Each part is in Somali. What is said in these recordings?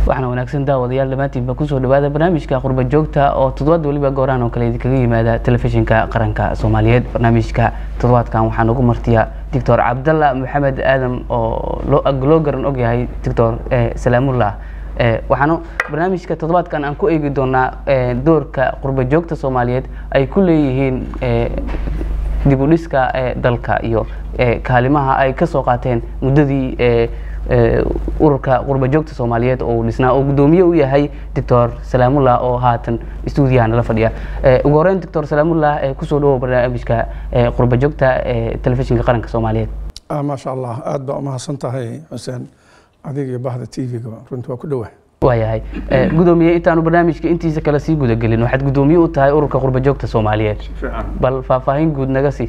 waxaana wanaagsan daawadayaal dhammaantiinba kusoo dhawaada barnaamijka qurba joogta oo toddobaad weliba goorahan oo kale idinkaga yimaada telefishinka qaranka soomaaliyeed barnaamijka toddobaadkan waxaa nagu martiya doctor cabdalla maxamed aadam oo loo garan ogyahay doctor salaamullah waxaana barnaamijka toddobaadkan aan ku eegi doonaa doorka qurba joogta soomaaliyeed ay ku leeyihiin dib u dhiska dalka iyo kaalimaha ay ka soo qaateen muddadii ururka qurba joogta soomaaliyeed oo uu dhisnaa oo guddoomiye u yahay doctor salaamullah oo haatan stuudiyaha nala fadhiya ugu horeyn doctor salaamullah kusoo dhawow barnaamijka qurba joogta telefishinka qaranka soomaaliyeed maasha allah aada baa umahadsan tahay xuseen adiga iyo bahda t v-ga runtii waa ku dhowah waayahay gudoomiye intaanu barnaamijka intiisa kale sii gudagelin waxaad guddoomiye u tahay ururka qurba joogta soomaaliyeed bal faahfaahin guud naga sii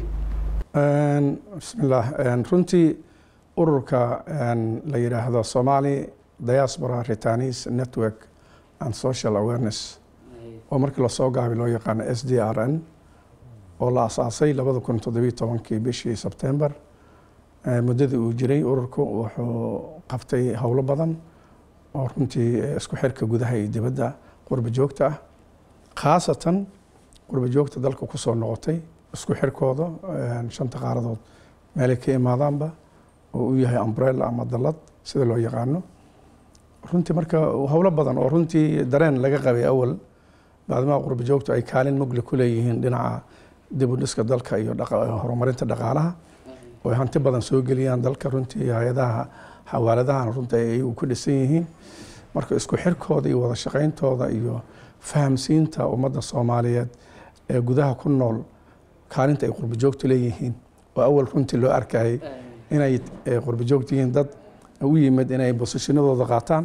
bismillaah runtii ururka la yidhaahdo somali diaspora retanis network and social awareness oo markii lasoo gaabay loo yaqaano s d r n oo la asaasay labada kun toddobiyo tobankii bishii sebtember muddadii uu jiray ururku wuxuu qabtay howlo badan oo runtii isku xirka gudaha iyo dibadda qurba joogta ah khaasatan qurba joogta dalka kusoo noqotay isku xirkooda shanta qaaradood meelay ka imaadaanba oo u yahay umbrella ama dallad sida loo yaqaano runtii marka howlo badan oo runtii dareen laga qabay awal baadmaha qurba joogtu ay kaalin mugli ku leeyihiin dhinaca dib u dhiska dalka iyo horumarinta dhaqaalaha oo ay hanti badan soo geliyaan dalka runtii hay-adaha xawaaladahan runtii ay iyagu ku dhisan yihiin marka isku xirkooda iyo wada shaqayntooda iyo fahamsiinta ummadda soomaaliyeed ee gudaha ku nool kaalinta ay qurba joogtu leeyihiin oo awal runtii loo arkayay inay qurba joogta yihiin dad u yimid inay bosishinadooda qaataan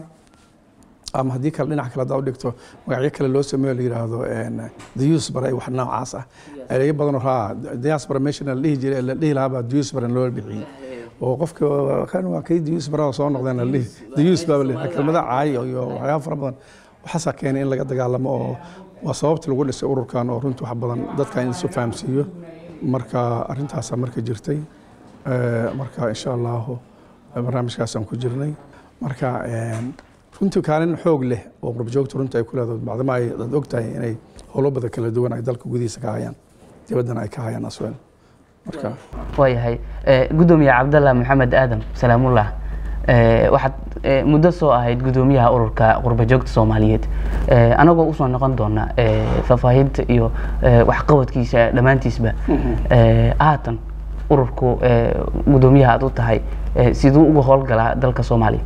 ama haddii kale dhinac kale haddaa u dhigto magacyo kale loo sameeyo la yidhaahdo diusbar ay wax noocaas ah ereyo badanoo haa diaspora meshana la dhihi jiray la dhihi lahaabaa diusbar loo bixiyey oo qofka kan waa kay diusbarada soo noqdeen la dhihi dius baa la kelmada caayo iyo waxyaaba fara badan waxaasaa keenay in laga dagaalamo oo waa sababta lagu dhisay ururkan oo runtii wax badan dadka in isu fahamsiiyo marka arrintaasaa marka jirtay marka insha allahu barnaamijkaasaan ku jirnay marka runtii kaalin xoog leh oo qurbajoogta runtii ay ku leedahay bacdama ay dad og tahay inay howlo badan kala duwan ay dalka gudihiisa ka hayaan dibaddana ay ka hayaan asweel marka waayahay guddoomiye cabdalla maxamed aadam salaamullah waxaad muddo soo ahayd guddoomiyaha ururka qurba joogta soomaaliyeed anagoo usoo noqon doona faahfaahinta iyo waxqabadkiisa dhammaantiisba haatan ururku guddoomiyaha aad u tahay siduu uga howlgalaa dalka soomaaliya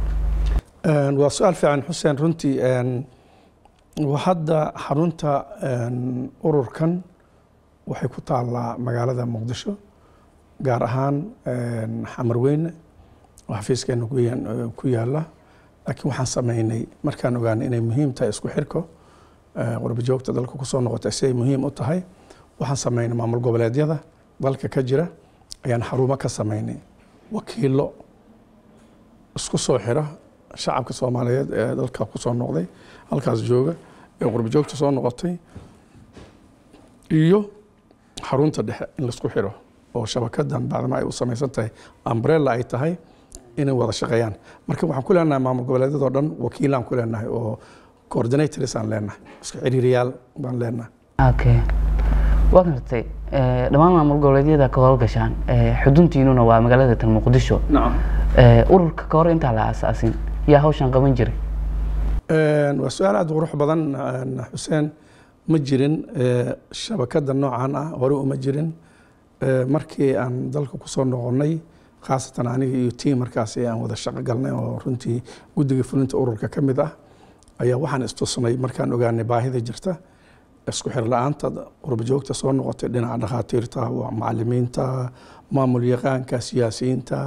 waa su-aal fiican xuseen runtii hadda xarunta ururkan waxay ku taallaa magaalada muqdisho gaar ahaan xamarweyne oo xafiiskeena ku yaala laakiin waxaan sameynay markaan ogaanay inay muhiim tahay isku xirko qurba joogta dalka kusoo noqotay si ay muhiim u tahay waxaan sameynay maamul goboleedyada dalka ka jira ayaan xarumo ka sameynay wakiilo isku soo xira shacabka soomaaliyeed ee dalka kusoo noqday halkaas jooga ee qurba joogta soo noqotay iyo xarunta dhexe in laisku xiro oo shabakadan bacdama ay u samaysan tahay umbrella ay tahay inay wada shaqeeyaan marka waxaan ku leenahay maamul goboleedyadoo dhan wakiilaan ku leenahay oo coordinators aan leenahay isku xiriiriyaal baan leenahay okay waa gartay dhammaan maamul goboleedyada ka howlgashaan xuduntiinuna waa magaalada tan muqdisho ururka ka hor intaa la aasaasin yaa hawshan qaban jiray waa su-aal aada qurux badan xuseen ma jirin shabakada noocan ah hore uma jirin markii aan dalka kusoo noqonnay khaasatan aniga iyo tiim markaasi aan wada shaqo galnay oo runtii guddiga fulinta ururka ka mid ah ayaa waxaan istusnay markaan ogaanay baahida jirta isku xir la-aanta qurba joogta soo noqotay dhinaca dhakhaatiirta macalimiinta maamul yaqaanka siyaasiyiinta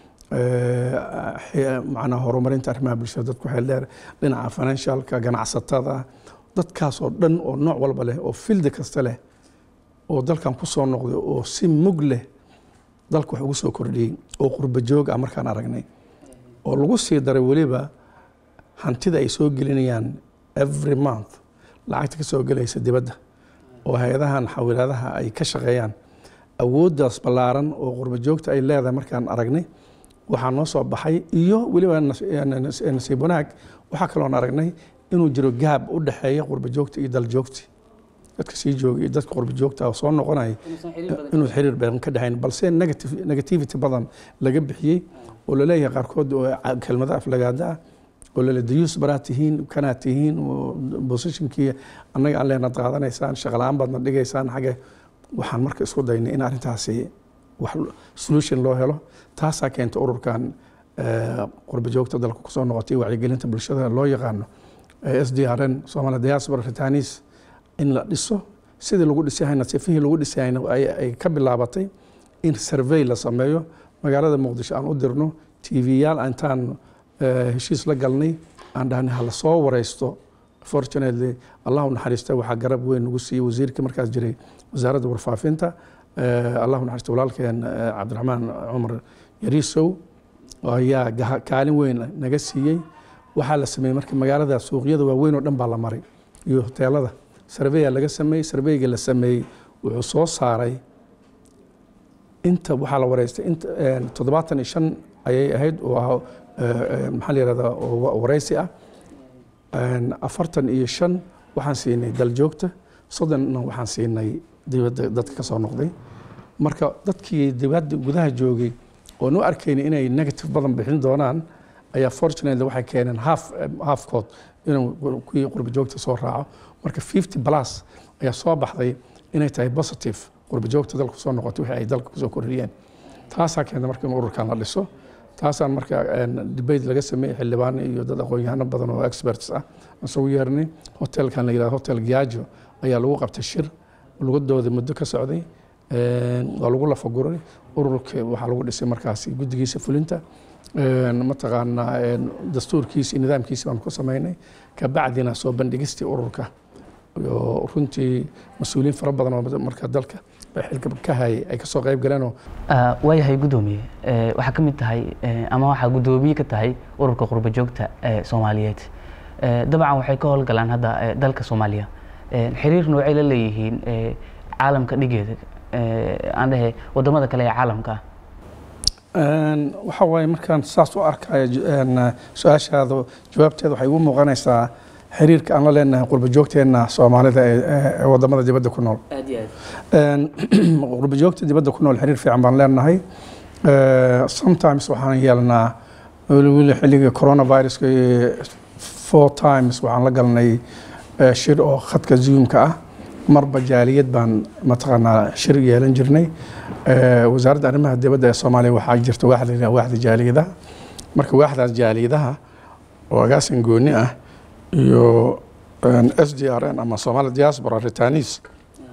macnaha horumarinta arrimaha bulshada dadku xeel dheer dhinaca financialka ganacsatada dadkaasoo dhan oo nooc walba leh oo fildi kasta leh oo dalkan ku soo noqday oo si mug leh dalka wax ugu soo kordhiyey oo qurba joog ah markaan aragnay oo lagu sii daray weliba hantida ay soo gelinayaan every month lacagta ka soo gelaysa dibadda oo hay-adahan xawilaadaha ay ka shaqeeyaan awooddaas ballaaran oo qurba joogta ay leedahay markaan aragnay waxaa noo soo baxay iyo weliba nas- nas- nasiib wanaag waxaa kaloon aragnay inuu jiro gaab u dhexeeya qurba joogta iyo dal joogti dadka sii jooga iyo dadka qurba joogta oo soo noqonaya inuu xiriir badan ka dhexayn balse negative- negativity badan laga bixiyey oo laleeyahay qaarkood oo ca- kelmado aflagaada ah oo lale dayuus baraa tihiin kanaa tihiin oo positionkii annaga aan leenad qaadanaysaan shaqala-aan baadna dhigaysaan xagge waxaan marka isku daynay in arrintaasi wax solution loo helo taasaa keenta ururkan eh, qurba joogta dalka kusoo noqotay wacyigelinta bulshada loo yaqaano s d r n Somali Diaspora Retanis in la dhiso sidii lagu dhisayna sifihii lagu dhisayna ay ay ka bilaabatay in survey la sameeyo magaalada muqdisho aan u dirno tv-yaal intaan eh, heshiis la galnay aan dhahnay hala soo wareysto fortunately allah u naxariista waxaa garab weyn nagu siiyey wasiirkii markaas jiray wasaaradda warfaafinta eh, allah u naxariista walaalkeen eh, cabdiraxmaan cumar yariisow ayaa gaha- kaalin weyn naga siiyey waxaa la sameeyey marka magaalada suuqyada waaweyn oo dhan baa la maray iyo hoteelada sarveya laga sameeyey sarveyga la sameeyey wuxuu soo saaray inta waxaa la wareystay inta eh, toddobaatan iyo shan ayay ahayd oo ah eh, eh, maxaa la yihahdaa oo wa- wareysi ah Een, afartan iyo shan waxaan siinay daljoogta soddonna waxaan siinay dibadda dadka ka soo noqday marka dadkii dibadda gudaha joogay oon u arkaynay inay negative badan bixin doonaan ayaa fortunately waxay keeneen half halfkood inuu kuwii qurba joogta soo raaco marka fifty plus ayaa soo baxday inay tahay positive qurba joogta dalka kusoo noqotay wixii ay dalka kusoo kordhiyeen taasaa keenta marka in ururkan la dhiso taasaan marka een, debate laga sameeyey xildhibaan iyo dad aqoon-yahano badan oo experts ah aan isugu yeernay hotelkan la yidhahdo hotel giajo ayaa lagu qabtay shir lugadooda muddo ka socday Een, waa lagu lafaguray ururka waxaa lagu dhisay markaasi guddigiisa fulinta Een, mataqaanaa een, dastuurkiisa iyo nidaamkiisa baan ku samaynay kabacdina soo bandhigistii ururka iyo runtii mas-uuliyiin fara badan oo marka dalka xilka ka hayay ay kasoo qayb galeenoo Ah, waayahay guddoomiye Eh, waxaa ka mid tahay eh, ama waxaa guddoomiye ka tahay ururka qurba joogta ee soomaaliyeed Eh, dabcan waxay ka howlgalaan hadda eh, dalka soomaaliya Eh, xiriir noocay la leeyihiin eh, caalamka dhigeeda Eh, aan dhehe wadamada kale ee caalamka ah Een, waxa waaye markaan saas u arkayo ju- een, su-aashaada jawaabteeda waxay igu muuqanaysaa xiriirka aan la leenahay qurba joogteenna soomaalida ee ee- ee wadamada dibadda ku nool aad iyo aad Een, qurba joogta dibadda ku nool xiriir fiican baan leenahay Eh, sometimes waxaan yeelnaa weli weli xilliga coronaviruska iyo four times waxaan la galnay eh, shir oo khadka zoomka ah marba jaaliyad baan mataqaanaa shir yeelan jirnay Eh, wasaaradda arrimaha dibadda ee soomaaliya waxaa jirta waaxda la yidhaha waaxda jaaliyadaha marka waaxdaas jaaliyadaha oo agaasin gooni ah iyo s d r n ama somali diaspora retanis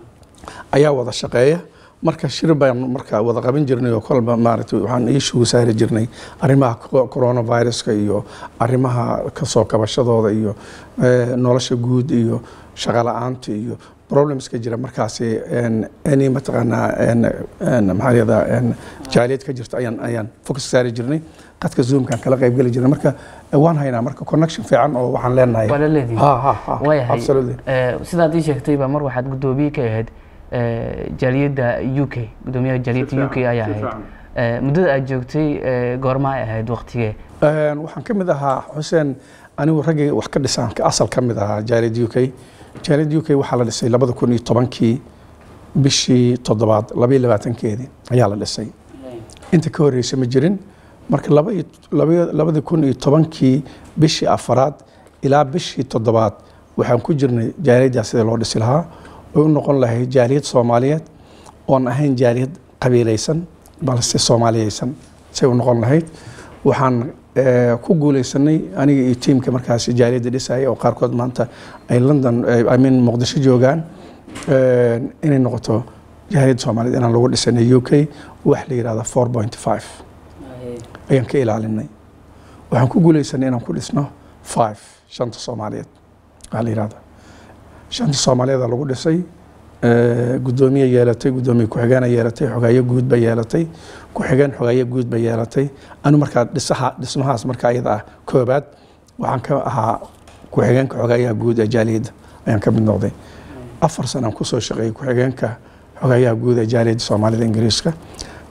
ayaa wada shaqeeya marka shir baan marka wada qaban jirnay oo kolba maaragtay waxaan iishugu saari jirnay arrimaha co- coronaviruska iyo arrimaha kasoo kabashadooda iyo eh, nolosha guud iyo shaqo la-aanta iyo problemska jira markaasi een, any mataqaanaa een, een, maxaa la yihahdaa een, jaaliyad ka jirta ayaan ayaan focus saari jirnay qadka zoomkan kala qayb geli jirnay marka eh, waan haynaa marka connection fiican oo waxaan leenahay waa la leedihin ha ha ha waayahay absolutely Eh, sidaad ii sheegtayba mar waxaad guddoomiye ka ahayd eh, jaaliyadda u k guddoomiyaha jaaliyadda u k ayaa ahayd Eh, muddada aad joogtay eh, goorma ay ahayd waqtigee Een, waxaan ka mid ahaa xuseen anigu raggay wax ka dhisaan ka asal ka mid ahaa jaaliyad u k jaaliyad u k waxaa la dhisay labada kun iyo tobankii bishii toddobaad labaiyo labaatankeedii ayaa la dhisay inta ka horreysay ma jirin marka laba iyo- laba- labada kun iyo tobankii bishii afaraad ilaa bishii toddobaad waxaan ku jirnay jaaliyaddaa sida loo dhisi lahaa way u noqon lahayd jaaliyad soomaaliyeed oon ahayn jaaliyad qabiilaysan balse soomaaliyeysan say u noqon lahayd waxaan eh, ku guuleysanay aniga iyo tiimka markaasi jaaliyadda dhisaya oo qaarkood maanta ay london eh, I mean muqdisho joogaan eh, inay noqoto jaaliyadda soomaaliyeed inaan lagu dhisanay u k wax la yidhahda four point five ayaan ka ilaalinay waxaan ku guuleysanay inaan ku dhisno five shanta soomaaliyeed waxaa la yidhahda shanta soomaaliyeeda lagu dhisay eh, guddoomiye yeelatay guddoomiye ku-xigeena yeelatay xogaayo guud ba yeelatay ku-xigeen xogaayo guud ba yeelatay anu markaa dhisaha dhismahaas markaa iyada ah koobaad waxaan ka ahaa ku-xigeenka xogaayaha guud ee jaaliyadda ayaan ka mid noqday afar sanaan kusoo shaqeeyey ku-xigeenka xogaayaha guud ee jaaliyadda soomaalida ingiriiska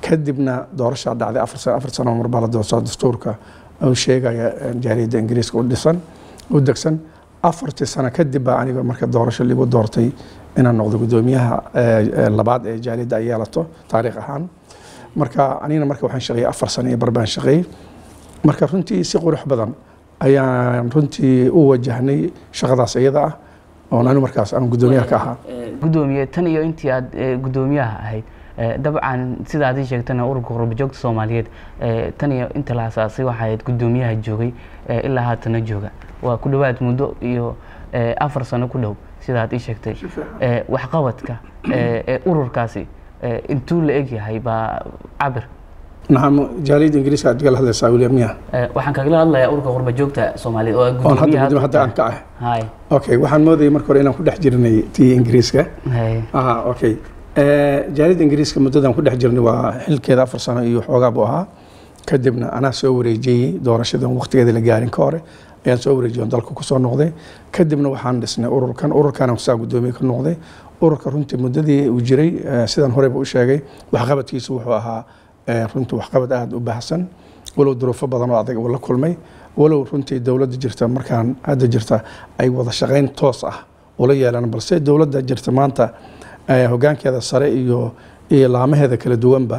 kadibna doorashaa dhacday afar sano afar sano mar baa la doorsaa dastuurka uu sheegaya jaaliyadda ingiriiska u dhisan u degsan afartii sano kadib baa aniga marka doorasho ligu doortay inaan noqdo guddoomiyaha labaad ee jaaliyadda ay yeelato taariikh ahaan marka anigana marka waxaan shaqeeyey afar sano iyo bar baan shaqeeyey marka runtii si qurux badan ayaan runtii u wajahnay shaqadaas iyada ah oon anigu markaas aan guddoomiyaha ka ahaa guddoomiye tan iyo intii aad guddoomiyaha ahayd dabcan sida aad ii sheegtana ururka qurbajoogta soomaaliyeed tan iyo inta la asaasay waxaa ahayd guddoomiyaha joogay ilaa haatana jooga waa ku dhowaad muddo iyo afar sano ku dhow sida aad ii sheegtay waxqabadka ee ururkaasi intuu la eg yahay baa cabir nacam jaaliyadda ingiriiska aad kala hadlaysaa william miya waxaan kagala hadlayaa ururka qurbajoogta soomaaliyeed oo oon hadda gudoomiye hadda aan ka ah okay waxaan moodayay marka hore inaan ku dhex jirnay tii ingiriiska aha okay jaaliyadda ingiriiska muddadan ku dhex jirnay waa xilkeeda afar sano iyo xoogaa buu ahaa kadibna anaa soo wareejiyey doorashadan waqtigeeda la gaarin ka hore ayaan soo wareejiyey oon dalka kusoo noqday kadibna waxaan dhisnay ururkan ururkaana saa guddoomiye ka noqday ururka runtii muddadii uu jiray sidaan horeyba u sheegay waxqabadkiisu wuxuu ahaa runtii waxqabad aada u baahsan walow duruufo badan oo adag uu la kulmay walow runtii dowladda jirta markaan hadda jirta ay wada shaqayn toos ah ula yeelaan balse dowladda jirta maanta hogaankeeda sare iyo iyo laamaheeda kala duwanba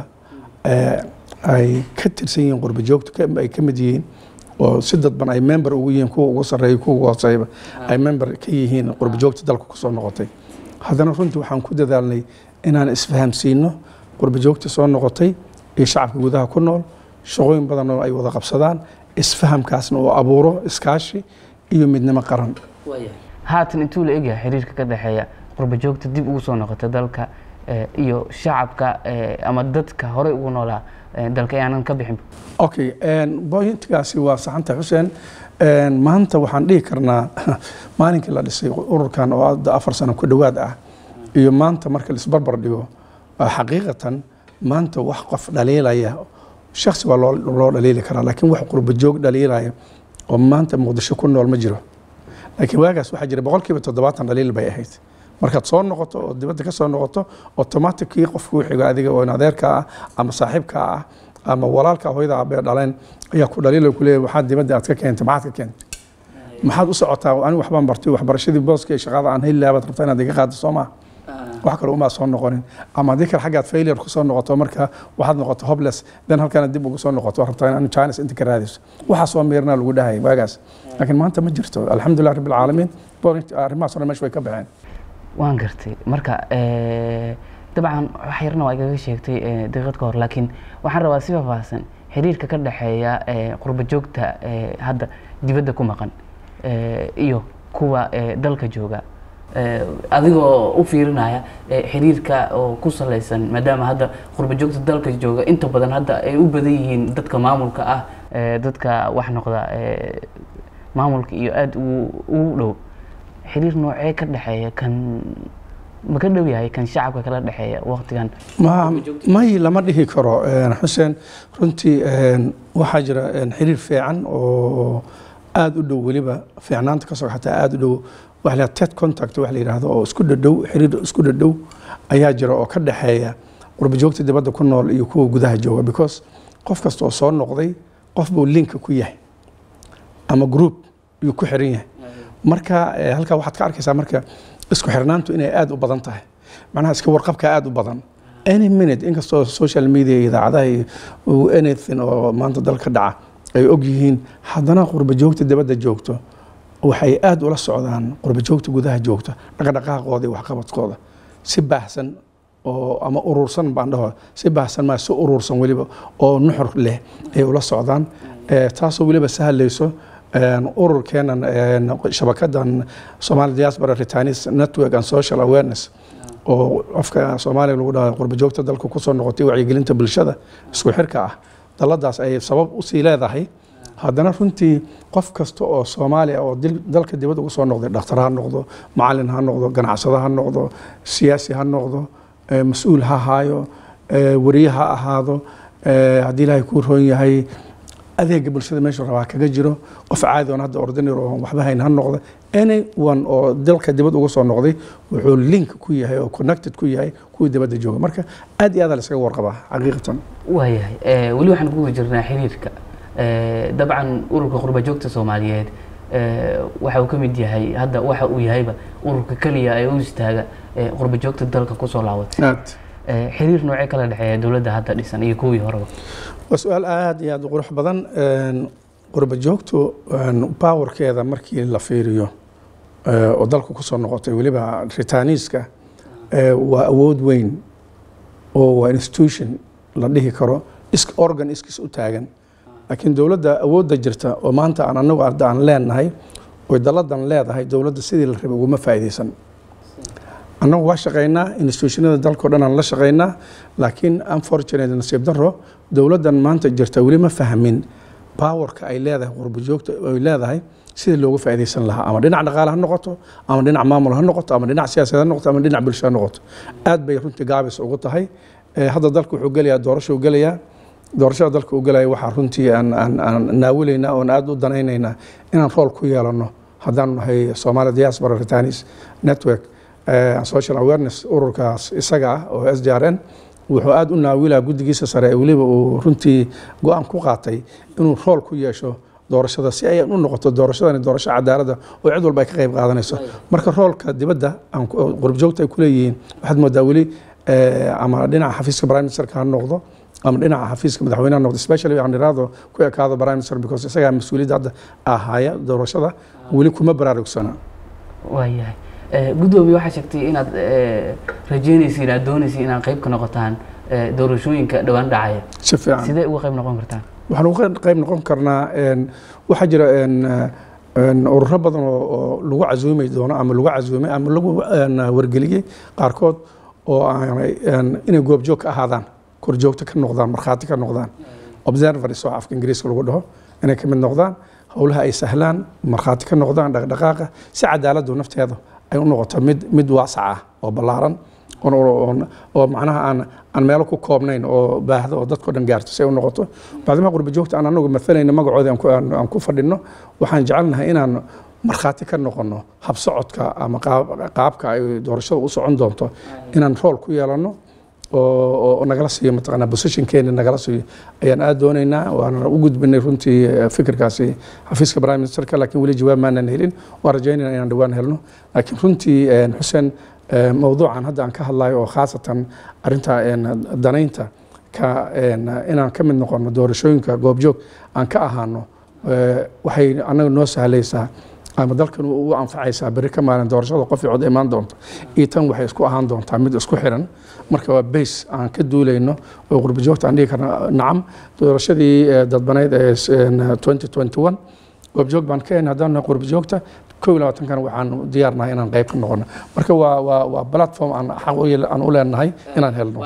ay ka tirsan yihiin qurba joogta ay ka mid yihiin oo si dadban ay member ugu yihiin kuwa ugu sarreeya kuwa ugu hooseyba ay member ka yihiin qurba joogta dalka kusoo noqotay haddana runtii waxaan ku dadaalnay inaan isfahamsiino qurba joogta soo noqotay iyo shacabka gudaha ku nool shaqooyin badan oo ay wada qabsadaan isfahamkaasna uu abuuro iskaashi iyo midnimo qaran haatan intuu la egyahay xiriirka ka dhexeeya qurba joogta dib ugu soo noqota dalka iyo shacabka ama dadka horey ugu noolaa dalka aanan ka bixin okay boyintigaasi waa saxanta xuseen maanta waxaan dhihi karnaa maalinkii la dhisay ururkan oo hadda afar sano ku dhowaad ah iyo maanta marka laisbarbar dhigo xaqiiqatan maanta wax qof dhaliilaya shaksi waa loo dhaliili karaa laakiin wax qurba joog dhaliilaya oo maanta muqdisho ku nool ma jiro laakiin waagaas waxaa jira boqolkiiba toddobaatan dhaliil bay ahayd markaad soo noqoto oo dibadda ka soo noqoto automatickii qofku wixigo adiga oo adeerka ah ama saaxiibka ah ama walaalka hooyada aabee dhaleen ayaa ku dhaliila ku leeyahay waxaad dibadda aad ka keentay maxaad ka keentay maxaad u socotaa anigu waxbaan bartay waxbarashadii booska iyo shaqada aan heli lahabaad rabtaa inaad iga qaado soo maa wax kale umaa soo noqonin ama haddii kale xaggaad failure kusoo noqoto marka waxaad noqoto hopeless then halkana dib ugu soo noqoto rabtaa in chines inta ka raadiso waxaas waa meernaa lagu dhahayay waagaas laakiin maanta ma jirto alxamdulilah rabbi alcaalamiin arrimahaas o dhan meesha way ka baxeen waan gartay marka dabcan wax yarna waa igaga sheegtay daqiiqad ka hor laakiin waxaan rabaa si faahfaahsan xiriirka ka dhexeeya qurba joogta hadda dibadda ku maqan iyo kuwa dalka jooga adigoo u fiirinaya xiriirka oo ku salaysan maadaama hadda qurba joogta dalka jooga inta badan hadda ay u badan yihiin dadka maamulka ah dadka wax noqda maamulka iyo aada ugu dhow xiriir noocee ka dhexeeya kan ma ka dhow yahay kan shacabka kala dhexeeya waqtigan may lama dhihi karo xuseen runtii waxaa jira xiriir fiican oo aada u dhow weliba fiicnaanta ka soo xataa aada u dhow waxa la ted contact wax la yidhaahdo oo isku dhadhow xiriir isku dhadhow ayaa jira oo ka dhexeeya qurba joogta dibadda ku nool iyo kuwa gudaha jooga because qof kasta oo soo noqday qof buu linka ku yahay ama group yuu ku xiran yahay marka halkaa waxaad ka arkaysaa marka isku xirnaantu inay aada u badan tahay macnaha iska warqabka aada u badan any minute inkastoo social media iyo idaacadaha iyo anything oo maanta dalka dhaca ay og yihiin haddana qurba joogta dibadda joogto waxay aada ula socdaan qurba joogta gudaha joogta dhaqdhaqaaqooda iyo waxqabadkooda si baahsan oo ama urursan baan dhaho si baahsan maa si urursan weliba oo nuxur leh ay ula socdaan taasoo weliba sahlayso ururkeenan shabakadan Somali Diaspora Returnees Network and Social Awareness oo afka Soomaaliga lagu dhaho qurba joogta dalka ku soo noqotay wacyigelinta bulshada isku xirka ah daladaas ay sabab u sii leedahay haddana runtii qof kasta oo Soomaali ah oo dalka dibadda ugu soo noqday dhakhtar ha noqdo macallin ha noqdo ganacsado ha noqdo siyaasi ha noqdo mas-uul ha haayo wariye ha ahaado haddii ilaahay kuu roon yahay adeega bulshada meeshu rabaa kaga jiro qof caadi oon hadda ordinary oon waxba hayn ha noqda anyone oo dalka dibad uga soo noqday wuxuu link ku yahay oo connected ku yahay kuwii dibadda jooga marka aad iyo aad la iskaga warqabaa xaqiiqatan waayahay Eh, weli waxaan ku guda jirnaa xiriirka Eh, dabcan ururka qurba joogta soomaaliyeed eh, waxa uu ka mid yahay hadda waxa uu yahayba ururka keliya ee u istaaga eh, qurba joogta dalka kusoo laabatay aad Eh, xiriir noocee kala dhexeeya dowladda hadda dhisan iyo kuwii horeba waa su-aal aad iyo aad u qurux badan Een, qurba joogtu een, powerkeeda markii la fiiriyo ee, oo dalka kusoo noqotay weliba ritaniiska ee, waa awood weyn oo waa institution la dhihi karo is organ iskis u taagan laakiin dowladda awoodda jirta oo maanta aan anagu arda aan leenahay oy dalladan leedahay dowladda sidii la rabay uguma faa'iidaysan annagu waa shaqaynaa institutionada dalkao dhan aan la shaqaynaa laakiin unfortunate nasiib daro dowladdan maanta jirta weli ma fahmin powerka ay leedahay qurbo joogta ay leedahay sidii loogu faa'iidaysan lahaa ama dhinac dhaqaale ha noqoto ama dhinac maamul ha noqoto ama dhinac siyaasadeed ha noqoto ama dhinac bulsho ha noqoto aad bay runtii gaabis ugu tahay Eh, hadda dalka wuxuu gelayaa doorasho uu gelayaa doorashada dalka uu gelaya waxaa runtii aan aan aan naawilaynaa oon aad u danaynaynaa inaan rool ku yeelano haddaan nahay Soomaali Diaspora Retanis Network eh, social awareness ururkaas isaga ah oo SDRN wuxuu aad u naawilaa guddigiisa sare ee weliba uu runtii go-aan ku qaatay inuu rool ku yeesho doorashada si ay u noqoto doorashadani doorasho cadaalada oo cid walba ay ka qayb qaadanayso marka roolka dibadda aan ku- oo qurbjoogta ay ku leeyihiin waxaad moodaa weli eh, ama dhinaca xafiiska prime ministerka ha noqdo ama dhinaca xafiiska madaxweynaha noqdo especially aan iraado ku ekaado prime minister because isagaa mas-uuliyadda hadda ahaya doorashada weli kuma baraarugsana waayahay Eh, guddoomiye waxaa sheegtay inaad eh, rajeynaysa inaad doonaysa inaad qayb ka noqotaan eh, doorashooyinka dhowaan dhacaya si fiican sidee uga qayb noqon kartaan waxaan uga qayb noqon karnaa een, waxaa jira een, een, ururo badan oo oo lagu casuumi doono ama lagu casuumay ama lagu een, wargeliyey qaarkood oo aanay een, inay goobjoog ka ahaadaan korjoogto ka noqdaan markhaati ka noqdaan observers oo afka ingiriiska lagu dhaho inay ka mid noqdaan howlaha ay sahlaan markhaati ka noqdaan dhaqdhaqaaqa si cadaaladdu nafteeda ay u noqoto mid mid waasac ah oo ballaaran oon- oon- oo macnaha aan aan meelo ku koobnayn oo baahda oo dadkao dhan gaarto si ay u noqoto bacdimaa qurba joogta aan anagu maalayna magacooda aan ku- aan aan ku fadhino waxaan jecelnahay inaan markhaati ka noqono habsocodka ama qaab- qaabka ay doorashada u socon doonto inaan rool ku yeelano oo oo nagala siiyo mataqaanaa positionkeena nagala siiyo ayaan aad doonaynaa waana u gudbinay runtii eh, fikirkaasi xafiiska prime ministerka laakiin weli jawaab maanan helin waan rajaynayna inaan dhowaan helno laakiin runtii eh, xuseen eh, mowduucan hadda aan ka hadlayo oo khaasatan arinta eh, danaynta ka eh, inaan ka mid noqono doorashooyinka goobjoog aan ka ahaano eh, waxay anaga noo sahlaysaa ama dalkan ugu anfacaysaa berri ka maalin doorashada qof cod imaan doonta iyo tan waxay isku ahaan doontaa mid isku xiran marka waa base aan ka duulayno oo qurba joogta aan dhihi karna nacam doorashadii eh, dadbaneyd ee s- een, 2021 goobjoog baan ka hayn haddaan nahay qurba joogta kow iyo labaatankan waxaan diyaarnahay inaan qayb ka noqono marka waa waa waa platform aan xaq u yeel- aan u leenahay inaan helno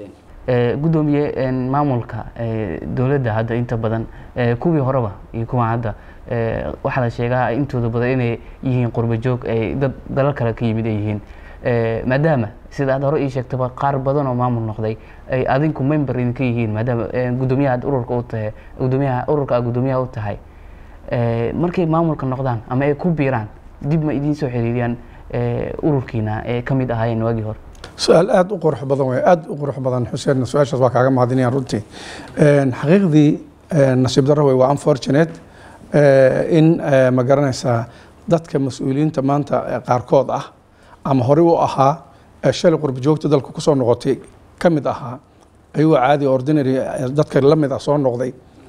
Eh, guddoomiye een, maamulka eh, dowladda hadda inta badan eh, kuwii horeba iyo kuwa hadda eh, waxaa la sheegaa intooda badan inay yihiin qurba joog ay dad dalal kale ka yimid ay yihiin Eh, maadaama sida aad hore ii sheegtaba qaar badan oo maamul noqday ay adinku member idinka yihiin maadaama eh, guddoomiyaha aad ururka u tahay guddoomiyaha ururka aad guddoomiyaha u tahay Eh, markay maamulka noqdaan ama ay ku biiraan dib ma idiin soo xiriiriyaan eh, ururkiina ee ka mid ahaayeen waagii hore su-aal aad u qurux badan wey aad u qurux badan xuseen su-aashaas waa kaaga mahadinayaan runtii Een, xaqiiqdii een, nasiib darro wey waa unfortunate eh, in eh, ma garanaysaa dadka mas-uuliyiinta maanta eh, qaarkood ah ama horey u ahaa ee shalay qurba joogta dalka kusoo noqotay ka mid ahaa ayagoo caadi ordinary eh, dadka la mid ah soo noqday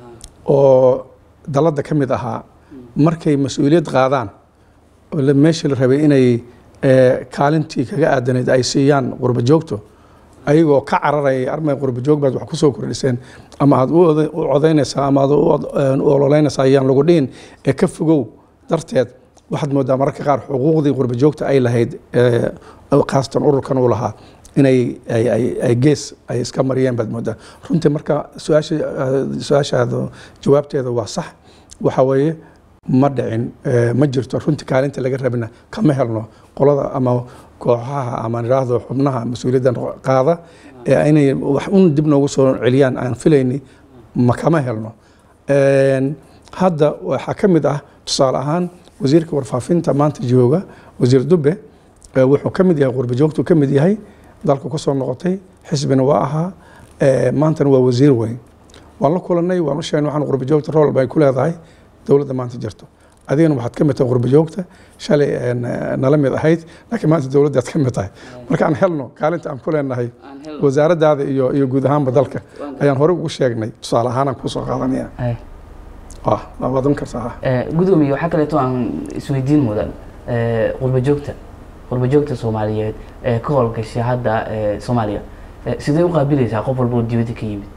oo dalladda ka mid ahaa markay mas-uuliyad qaadaan oo la- meeshii la rabay inay eh, kaalintii kaga aadanayd ay siiyaan qurba joogto ayagoo ka cararaya armay qurba joog baad wax kusoo kordhiseen ama aad u oda- u codaynaysaa ama aad u od- een, u ololeynaysaa ayaan lagu dhihin ee ka fogow darteed waxaad moodaa mararka qaar xuquuqdii qurba joogta ay lahayd eh, khaasatan ururkan uu lahaa inay ay, ay, ay gees ay iska mariyeen baad moodaa runtii marka su-aasha eh, su-aashaada jawaabteeda waa sax waxa weeye ma dhicin eh, ma jirto runtii kaalinta laga rabina kama helno qolada ama kooxaha ama nidhaahdo xubnaha mas-uuliyaddan qaada ee inay wax un dib noogu soo celiyaan aan filayni ma kama helno Een, hadda waxaa ka mid ah tusaale ahaan wasiirka warfaafinta maanta jooga wasiir dube ee wuxuu ka mid yahay qurba joogtuu ka mid yahay dalka ku soo noqotay xisbina waa ahaa ee, maantana waa wasiir weyn waan la kulanay waan u sheegnay waxaan qurba joogta rool bay ku leedahay dowladda maanta jirto adigana waxaad ka mid tahay qurba joogta shalay een, nala mid ahayd laakiin maanta dowladdaad ka mid tahay marka aan helno kaalinta aan ku leenahay wasaaraddaada iyo iyo guud ahaanba dalka ayaan horey ugu sheegnay tusaale ahaan aan kusoo qaadanaya Ay. ah waa wadan kartaa Eh, gudoomiye waxaa kaleeto aan isweydiin mudan eh, qurba joogta qurba joogta soomaaliyeed ee ka howlgashay hadda eh, soomaaliya Eh, sidee u qaabilaysaa qof walba oo dibadda ka yimid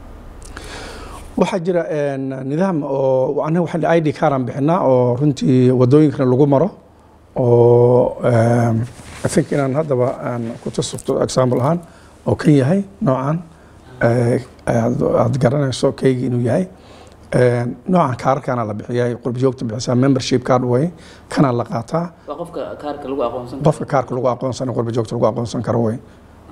waxaa jira een, nidaam oo anaga waxaan id card aan bixinaa oo runtii wadooyinkana lagu maro oo um, I think inaan haddaba aan ku tusubto example ahaan oo kan yahay noocan eh, aad aad garanayso kaygi inuu yahay Een, noocan kaararkaana la bixiyaa qurba joogta bixisaa membership card way kana la qaataa waa qofka kaarka lagu aqoonsan qofka kaarka lagu aqoonsan qurba joogta lagu aqoonsan karo way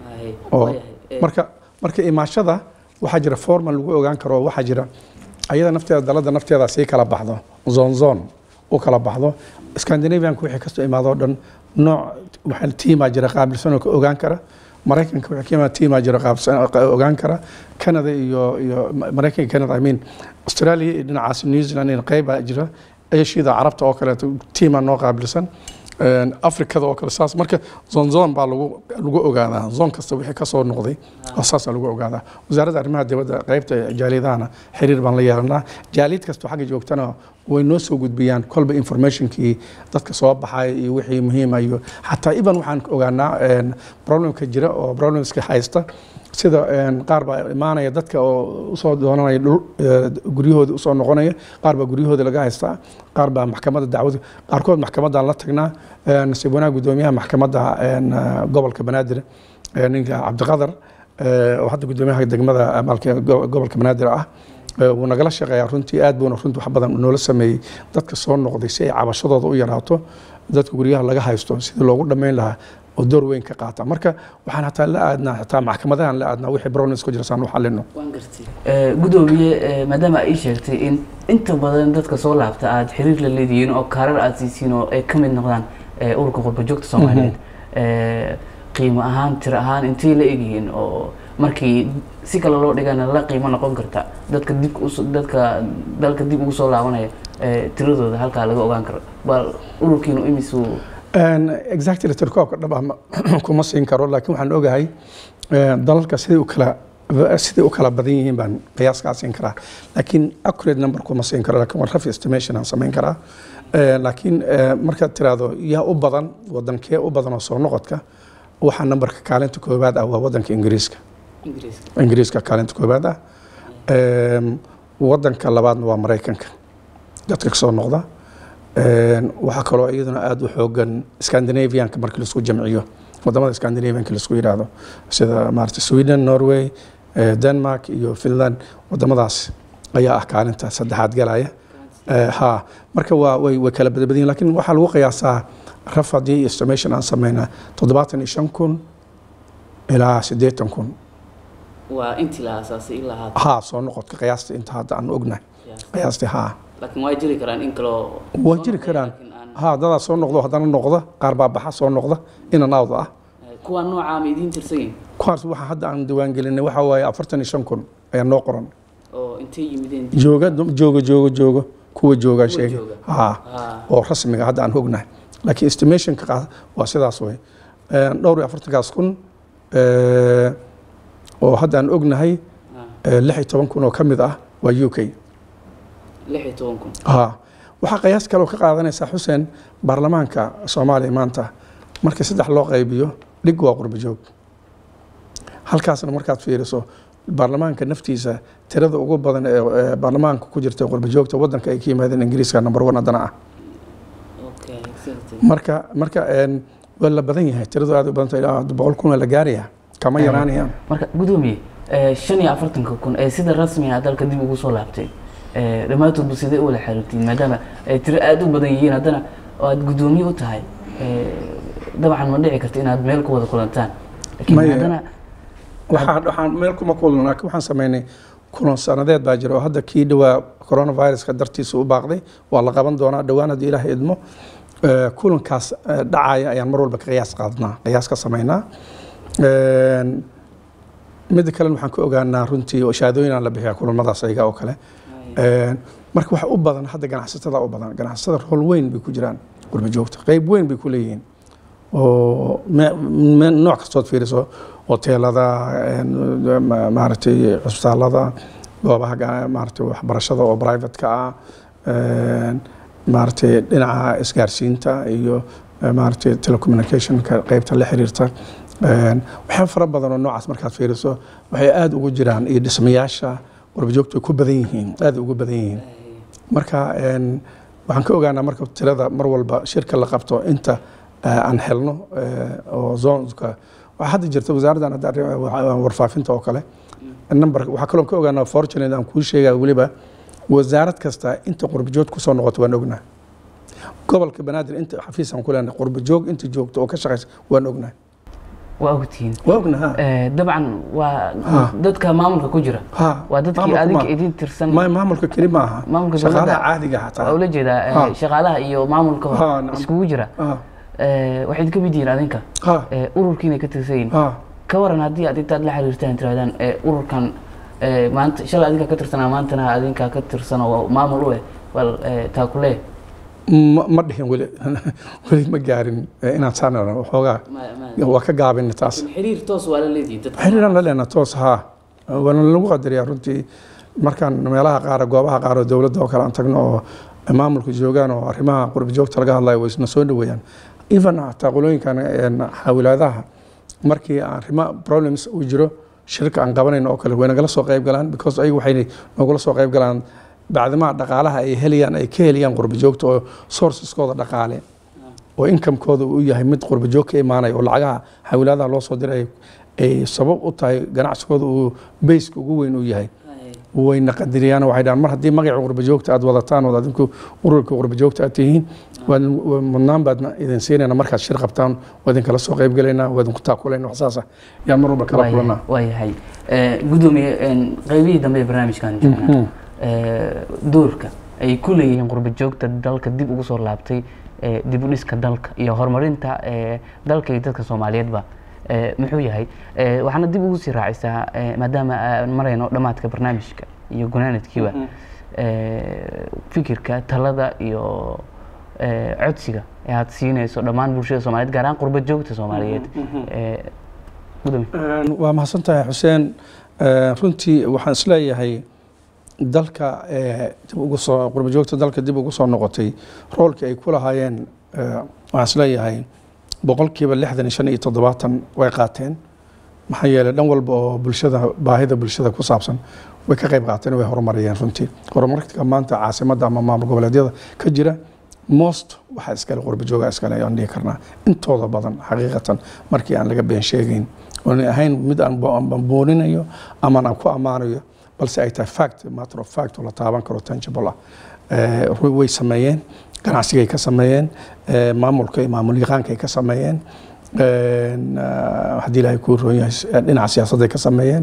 oo marka marka imaashada waxaa jira formal lagu ogaan karo waxaa jira ayada nafteeda dalada nafteeda sii kala baxdo zone zone u kala baxdo scandinavianka wixii kasoo imaado dhan nooc waxaa tiimaa jira qaabilsan oo ka ogaan kara maraykanka wixii ka imaado tiimaa jira qaabilsan ogaan kara canada iyo iyo maraykanka canada i mean australia iyo dhinacaas new zealand in qeyba jira asiada carabta oo kaleeto tiimaa noo qaabilsan Een, afrikada oo kale saas marka zon zon baa lagu lagu ogaadaa zon kasta wixii ka soo noqday oo saasaa lagu ogaadaa wasaaradda arrimaha dibadda qaybta jaaliyadahana xiriir baan la yeelanaa jaaliyad kasta xagga joogtana way noo soo gudbiyaan kolba informationkii dadka soo baxay iyo wixii muhiima iyo xataa iban waxaan ogaanaa een, problemka jira oo problemska haysta sida een, qaar baa imaanaya dadka oo usoo doonanaya dhul eh, guryahooda usoo noqonaya qaar baa guryahooda laga haystaa qaar baa maxkamadda dacwada qaarkood maxkamaddaan la tagnaa eh, nasiib wanaag gudoomiyaha maxkamadda een, eh, gobolka banaadir eh, ninka cabdiqadar eh, oo hadda gudoomiyaha degmada maalka go- gobolka banaadir ah Eh, wuu nagala shaqeeyaa runtii aad buuna runtii wax badan noola sameeyey dadka soo noqday si ay cabashadooda u yaraato dadka guryaha laga haysto sidii loogu dhammayn lahaa oo door weyn ka qaata marka waxaan hataa la aadnaa hataa maxkamadahan la aadnaa wixii problems ku jira saan u xalino gudoomiye eh, maadaama ay sheegtay in inta badan dadka soo laabta aad xiriir la leedihiin oo kaarar aad siisiin oo ay ka mid noqdaan eh, ururka qurba joogta soomaaliyeed Eh, qiimo ahaan tiro ahaan intay la egyihiin oo markii si kale loo dhigana la qiimo noqon karta dadka dib us- dadka dalka dib ugu soo laabanaya eh, tiradooda halkaa laga ogaan karo bal ururkiinu imisuu Een, exactly tirkoobka dhab ah ma- kuma siin karo laakiin waxaan ogahay een, dalalka siday u kala siday u kala badan yihiin baan qiyaaskaa siin karaa laakiin accurate number kuma siin karo laakiin waa rough estimation aan samayn karaa Een, laakiin ee, markaad tiraahdo yaa u badan wadankee u badan oo soo noqodka waxaa numberka kaalinta koowaad ah waa wadanka ingiriiska ingiriiska ingiriiska kaalinta koowaad ah Een, wadanka labaadna waa maraykanka dadka kasoo noqda Een, waxaa kaloo iyaduna aada u xoogan scandinavianka markii laisku jamciyo wadamada scandinavianka laisku yidhaahdo sida maarata sweden norway eh, denmark iyo finland wadamadaas ayaa ah kaalinta saddexaad galaya Eh, ha marka waa way way kala badbadan yihiin laakiin waxaa lagu qiyaasaa raf haddii estimation aan sameynaa toddobaatan iyo shan kun ilaa siddeetan kun waa intii la aasaasay ilaa haatan haa soo noqodka qiyaasta inta hadda aan ognahay qiyaastii haa laakiin waa jiri karaan in kaloo waa jiri karaan haa dadaa soo noqdo haddana noqda qaar baa baxa soo noqda inan awd ah kuwa noocaa ma idiin tirsan yihin kuwaas waxa hadda aan diiwaangelinay waxaa waaye afartan iyo shan kun ayaa noo qoran oo intay yimideen jooga jooga jooga jooga kuwa joogaa sheegay jooga. haa oo rasmiga hadda aan ognahay laakiin estimationka qaad waa sidaas wey Een, dhowr iyo afartankaas kun ee, oo hadda aan ognahay ee, lix iyo toban kun oo ka mid ah waa u k lix iyo toban kun haa waxaa qiyaas kale oo ka qaadanaysaa xuseen baarlamaanka soomaaliya maanta markii saddex loo qaybiyo dhig waa qurba joog halkaasna markaad fiiriso baarlamaanka naftiisa tirada ugu badan ee ee baarlamaanka ku jirta qurba joogta wadanka ay ka yimaadeen ingiriiska number one haddana ah okay exactly marka marka een, waa la badan yahay tiradu aad u badan tahay ilaa boqol kun waa la gaaraya kama yaraanayaan marka gudoomiye eh, shan iyo afartanka kun ee sida rasmiga ah dalka dib ugu soo laabtay eh, dhammaantoodba sidee u wada xiriirtiin maadaama ay tiro aada u badan yihiin haddana oo aad gudoomiye u tahay eh, dabcan ma dhici karta inaad meel ku wada kulantaan laakiin Maya. haddana waxaan waxaan meel kuma kulno laakiin waxaan sameynay kulan sanadeed baa jira oo hadda kii dhowaa coronaviruska dartiisa u baaqday waa la qaban doonaa dhowaan haddii ilaah idmo Eh, kulankaas eh, dhacaya ayaan mar walba ka qiyaas qaadnaa qiyaas ka samaynaa Een, midda kalena waxaan ka ogaanaa runtii oo shahaadooyinaan la bixiyaa kulamadaas ayaga oo kale Een, marka waxa u badan hadda ganacsatada u badan ganacsatada rol weyn bay ku jiraan qurba joogta qeyb weyn bay ku leeyihiin oo me- me- nooc kastood fiiriso hoteelada een, ma- maaragtay cusbitaalada goobaha ga- maaragtay waxbarashada oo privateka ah een, maaragtay dhinaca isgaarsiinta iyo eh, maaragtay telecommunicationka qeybta la xiriirta Een, waxyaabo fara badan oo noocaas markaad fiiriso waxay aada ugu jiraan iyo dhismayaasha qurbajoogtu ay ku badan yihiin aada ugu badan yihiin marka een, waxaan ka ogaanaa marka tirada mar walba shirka la qabto inta eh, aan helno eh, oo zonka waxaa hadda jirta wasaaraddan hadda arrin- wa- warfaafinta oo kale number waxaa kaloo ka ogaanaa fortunate aan kuu sheegaya weliba wasaarad kasta inta qurbajoog kusoo noqoto waan ognaa gobolka banaadir inta xafiisaan ku leenahay qurbajoog inta joogto oo ka shaqaysa waan ognaa waa ogtihiin waa ognaa Eh, dabcan waa Ha. dadka maamulka ku jira ha waa dadkii maamulka adinka ma- idin tirsan ma- maamulka keli ma aha Maamulka shaqaalaha dowladda- caadiga waa xataa ula jeedaa eh, Ha. shaqaalaha iyo maamulka Ha, nacam. iskugu jira Ha, Eh, waxayd ka mid yihiin adinka ha, Eh, ururkiina ka tirsan yihiin ha. ka waran haddii aad intaad la xiriirtaan tirahdaan eh, ururkan eh, maanta shalay adinka ka tirsanaa maantana adinka ka tirsan oo maamul u eh bal eh, taa ku leeh ma ma dhihin weli weli ma gaarin eh, inaan saanana waxoogaa waa ka gaabin taas xiriir toos waa la leedihin dadka xiriiraan la leenaa toos haa waana lagu qadariyaa runtii markaan meelaha qaar goobaha qaar oo dowladda oo kale aan tagno oo maamulka joogaan oo arrimaha qurbi joogta laga hadlayo way isna soo dhoweeyaan even xataa qolooyinkan een, xaawilaadaha markii aan arrimo problems uu jiro shirka aan qabanayno oo kale way nagala soo qayb galaan because ayagu waxay nagula soo qayb galaan bacdimaa dhaqaalaha ay helayaan ay ka helayaan qurbi joogta oo sourceskooda dhaqaale oo inkamkooda uu yahay mid qurba joog ka imaanaya oo lacagaha xawilaadaha loo soo diray ay sabab u tahay ganacsigooda uu beyska ugu weyn uu yahay wayna qadiriyaan waxay dhahaan mar haddii magaca qurba joogta aad wadataan oo adinku ururka qurba joogta aad tihiin waa mudnaan baadna idin siinayna markaad shir qabtaan waa idinkala soo qayb galaynaa waa idinku taakulayna wax saasa yaan mar walba kala kulanaa waa yahay Eh, gudoomiye een, qaybihii dambe ee barnaamijkan joognaa eh, doorka ay ku leeyihiin qurba joogta dalka dib ugu soo laabtay eh, dib u dhiska dalka iyo horumarinta eh, dalka iyo dadka soomaaliyeedba eh, muxuu yahay Eh, waxaana dib ugu sii raacisaa eh, maadaama aan marayno dhammaadka barnaamijka iyo gunaanadkiiba eh, fikirka talada iyo eh, codsiga ee aad siinayso dhammaan bulshada soomaaliyeed gaar ahaan qurba joogta soomaaliyeed Eh, gudoomiye waa mahadsan tahay xuseen Eh, runtii waxaan isleeyahay dalka eh, dib ugu soo qurba joogta dalka dib ugu soo noqotay roolkii ay ku lahaayeen eh, waxaan isleeyahay boqolkiiba lixdan iyo shan iyo toddobaatan way qaateen maxaa yeelay dhan walba oo bulshada baahida bulshada ku saabsan way ka qayb qaateen way horumariyeen runtii horumarka maanta caasimadda ama maamul goboleedyada ka jira most waxaa iskale qurba jooga iskale ayaan dhihi karnaa intooda badan xaqiiqatan markii aan laga been sheegayn oonay ahayn mid aan bo- aan booninayo ama aan ku ammaanayo balse ay tahay fact matter of fact oo la taaban karo tangible ah Eh, ru- way sameeyeen ganacsigay ka sameeyeen eh, maamulka iyo maamul yaqaanka ay ka sameeyeen een, ah, haddii ilaahay kuu roon yahay s- dhinaca siyaasadday ka sameeyeen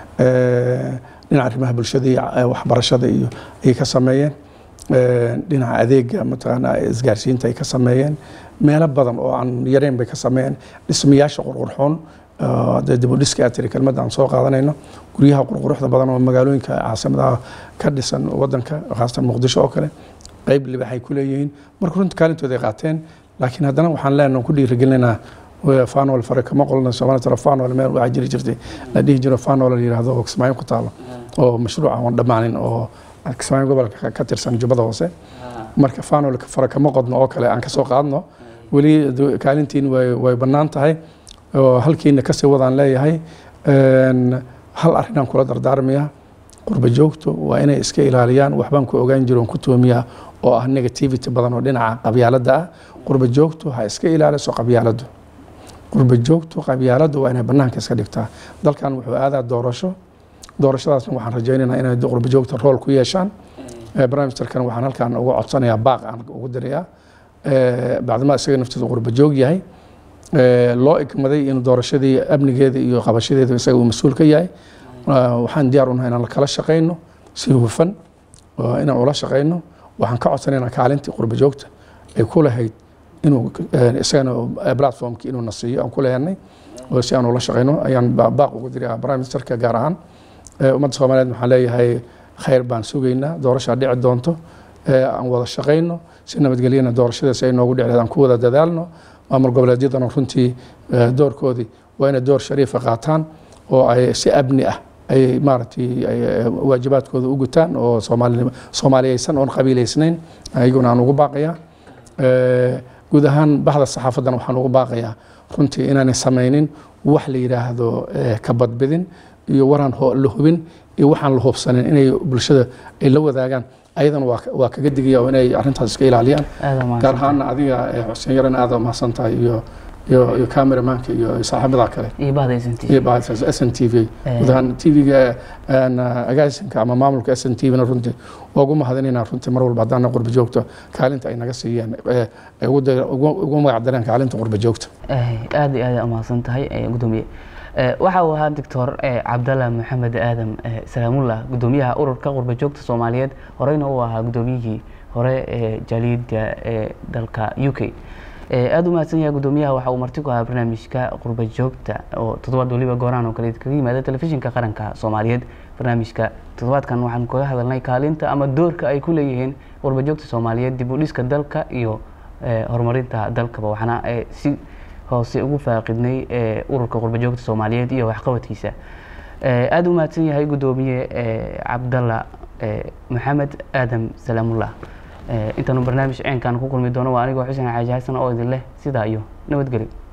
Eh, dhinaca arrimaha bulshada iyo eh, waxbarashada iyo ayay ka sameeyeen Eh, dhinaca adeega mataqaanaa isgaarsiinta ay ka sameeyeen meelo badan oo aan yareyn bay ka sameeyeen dhismayaasha qurqurxoon ah, dee dib u dhiska aad tiri kelmadda aan soo qaadanayno guryaha qurquruxda badan oo magaalooyinka caasimadaha ka dhisan wadanka khaasatan muqdisho oo kale qayb libaxay ku leeyihiin marka runta kaalintooda ay qaateen laakiin haddana waxaan leenahay ku dhiirigelinaynaa fanol fare kama qolna soomaali tara fanol meel waxaa jiri jirtay la dhihi jiro fanol la yidhaahdo oo kismaayo ku taalo oo mashruuc aan dhammaanin oo kismaayo gobolka ka- ka tirsan jubbada hoose marka fanol fare kama qodno oo kale aan ka soo qaadno weli du- kaalintiin way way bannaan tahay oo halkiina kasii wadaan leeyahay Een, hal arrinaan kula dardaarmaya qurba joogtu waa inay iska ilaaliyaan waxbaan ku ogaan jiro oon ku toomiyaa oo ah negativity badan oo dhinaca qabyaaladda ah qurba joogtu ha iska ilaaliso qabyaaladdu qurba joogtu qabyaaladdu waa inay bannaanka iska dhigtaa dalkan wuxuu aadaa doorasho doorashadaasna waxaan rajaynaynaa inay qurba joogta rool ku yeeshaan Eh, barnaamijkan waxaan halkaan uga codsanayaa baaq aan ugu dirayaa Eh, bacdama isaga naftiisa qurba joog yahay Eh, loo igmaday in doorashadii amnigeeda iyo qabashadeeda isaga uu mas-uul ka yahay waxaan diyaar unahay inaan kala shaqayno si hufan inaan ula shaqayno waxaan ka codsanaynaa kaalintii qurba joogta ay ku lahayd inuu isagana platformkii inuu na siiyo aan ku leeyanay oo si aan ula shaqayno ayaan baaq ugu diray prime ministerka gaar ahaan ummadda soomaaliyeed waxaan leeyahay khayr baan sugaynaa doorashaa dhici doonto aan wada shaqayno si nabadgelyana doorashadaas ay noogu dhicleed aan ku wada dadaalno maamul goboleedyadana runtii doorkoodii waa inay door shariifa qaataan oo ay si abni ah ay maaragtay waajibaadkooda u gutaan oo soomaaliyeysan oon qabiileysnayn ayaguna aan ugu baaqayaa guud ahaan baxda saxaafaddana waxaan ugu baaqayaa runtii inaanay samaynin wax la yidhaahdo ka badbidin iyo waraan la hubin iyo waxaan la hubsanin inay bulshada ay la wadaagaan ayadana waa kaga digaya oo inay arrintaas iska ilaaliyaan gaar ahaana adiga xuseen yaran aada mahadsan tahay iyo iyo iyo cameramanka iyo saaxiibada kale iyo bahda SNT iyo bahda s n t v guud ahaan t v-ga agaasinka ama maamulka s n t v-na runtii waa ugu mahadinaynaa runtii mar walba haddaana qurba joogto kaalinta ay naga siiyeen ay ugu magacdareen kaalinta qurba joogta aada iyo aada umahadsan tahay gudoomiye waxa uu ahaa doctor cabdalla maxamed aadam salaamullah gudoomiyaha ururka qurba joogta soomaaliyeed horeyna uu ahaa gudoomiyihii hore ee jaaliyadda ee dalka u k aada u mahadsan yahay gudoomiyaha waxa uu marti ku ahaa barnaamijka qurba joogta oo toddobaad waliba gooraan oo kale kaga yimaada telefishinka qaranka soomaaliyeed barnaamijka toddobaadkan waxaan kaga hadalnay kaalinta ama doorka ay ku leeyihiin qurba joogta soomaaliyeed dib u dhiska dalka iyo horumarinta dalkaba waxaana si hoose ugu faaqidnay ururka qurba joogta soomaaliyeed iyo waxqabadkiisa aada u mahadsan yahay gudoomiye cabdalla maxamed aadam salaamullah intaanu barnaamij ceenkan ku kulmi doono waa anigoo xuseen xaaji xasan oo idin leh sidaa iyo nabadgelyo